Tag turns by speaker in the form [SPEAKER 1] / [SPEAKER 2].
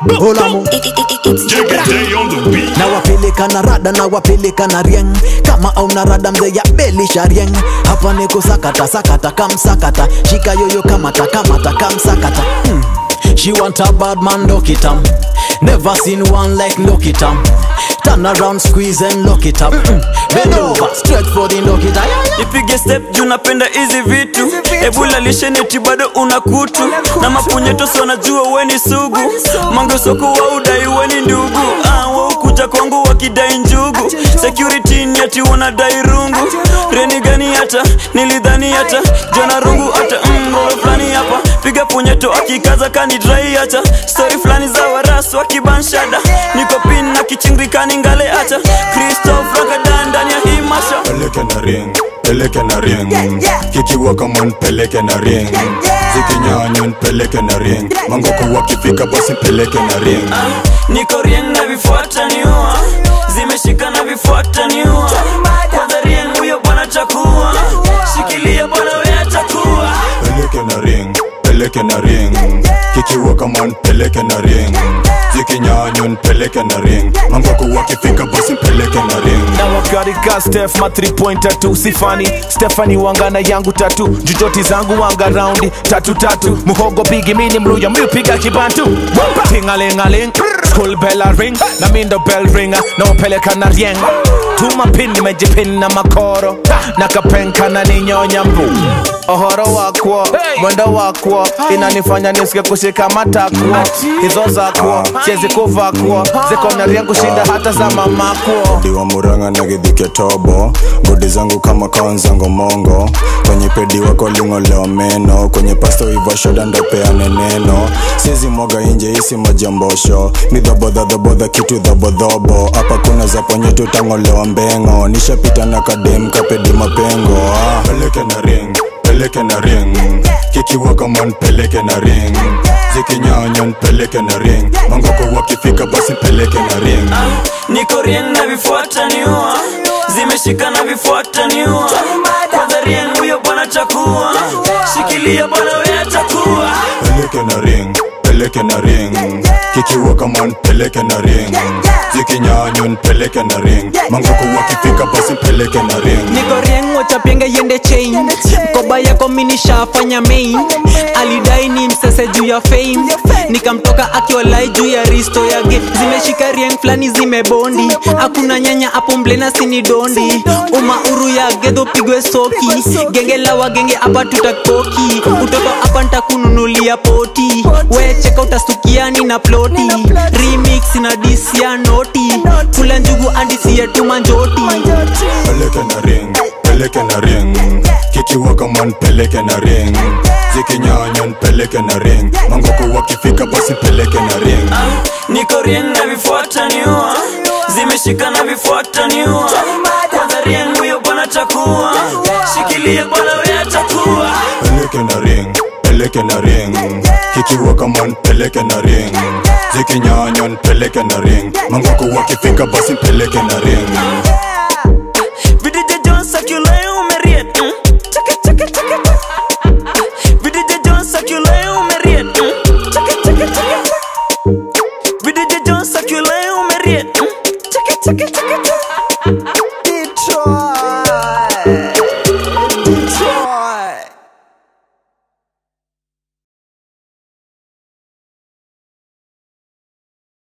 [SPEAKER 1] Olamu na wapeleka na rada na wapeleka na rieng kama au na rada mzee ya belisha rieng hapa niko sakata sakata kamsakata shika yoyo kamata kamata kamsakata hmm. She want a bad man lock it up Never seen one like lock it up Turn around squeeze and lock it up mm Bend over straight for the lock it up
[SPEAKER 2] ipige step juu napenda hizi vitu ebula lisheneti bado una kutu na mapunyeto so najua weni sugu mangesoko wa udai weni ndugu ah, waukuja kwangu wakidai njugu security ni ati wanadai rungu reni gani hata nilidhani hata jona rungu hata mgoro fulani hapa piga punyeto akikaza kani drai hata stori fulani za warasu wakibanshada niko pin na kichingikani ngale hata kristof rakadan ndani ya hii masha
[SPEAKER 3] peleke na ring peleke na ring kikiwa kama peleke na ring zikinyanywa peleke na ring mangoko wakifika basi peleke na ring
[SPEAKER 2] niko rieng na vifuata niua zimeshika na vifuata niua kwanza rieng huyo bwana chakua shikilia bwana wea chakua
[SPEAKER 3] peleke na ring peleke na ring kikiwa kama peleke na ring zikinyanywa peleke na ring mangoko wakifika basi peleke na ring
[SPEAKER 4] na wakarika stef ma 3 point tatu sifani stefani wangana yangu tatu jujoti zangu wanga raundi tatu tatu muhogo bigi mini mluya miupiga kibantu tingalingaling school bella ring na mindo bell ringa na upeleka na rieng tuma pin nimejipin na makoro na kapenka na ninyonya mbu ohoro wakwo mwendo wakwo inanifanya nisike kushika matakwo hizo zakwo siezi kuvakwo ziko na rieng kushinda hata za mamakwo
[SPEAKER 3] diwa muranga na githike tobo godi zangu kama kaonzango mongo kwenye pedi wako lingolewa meno kwenye pasto iva shoda ndo peane neno sizi mwaga inje isi majambosho ni dhabodhadhabodha kitu dhabodhobo hapa kuna za ponye tutangolewa mbengo nishapita na kadem kapedi mapengo ah. peleke na ring peleke na ring kikiwa kama peleke na ring zikinyanya peleke na ring mangoko wakifika basi peleke na ring
[SPEAKER 2] niko rieng na vifuata niua zimeshika na vifuata niua kwanza rieng huyo bwana chakua shikilia bwana wea chakua
[SPEAKER 3] peleke na ring peleke na ring kikiwa kama peleke na ring zikinyanywa peleke na ring mangoko wakifika basi peleke na ring
[SPEAKER 5] niko rieng wachapienge yende chain mkoba yako minishafanya main alidai ni msese juu ya fame nikamtoka akiwalai juu ya risto yake zimeshika rieng fulani zimebondi hakuna nyanya hapo mblena sini dondi umauru ya gedho pigwe soki genge la wagenge hapa tutakoki utoto hapa ntakununulia poti wecheka utasukiani na ploti remix na disia noti kula njugu andisia tumanjoti
[SPEAKER 3] peleke na ring peleke na ring kikiwa kama peleke na ring zikinyanya peleke na ring mangoko wakifika basi peleke na ring
[SPEAKER 2] niko rieng na vifuata niua zimeshika na vifuata niua kwanza rieng huyo bwana chakua shikilia bwana wea chakua
[SPEAKER 3] peleke na ring peleke na ring kikiwa kama peleke na ring zikinyanya peleke na ring mangoko wakifika basi peleke na ring
[SPEAKER 2] vidije jones akulae umeriet mm? Cheke, cheke, cheke, cheke. vidije jones akulae umeriet mm? Cheke, cheke, cheke. vidije jones akulae umeriet mm? Cheke, cheke, cheke.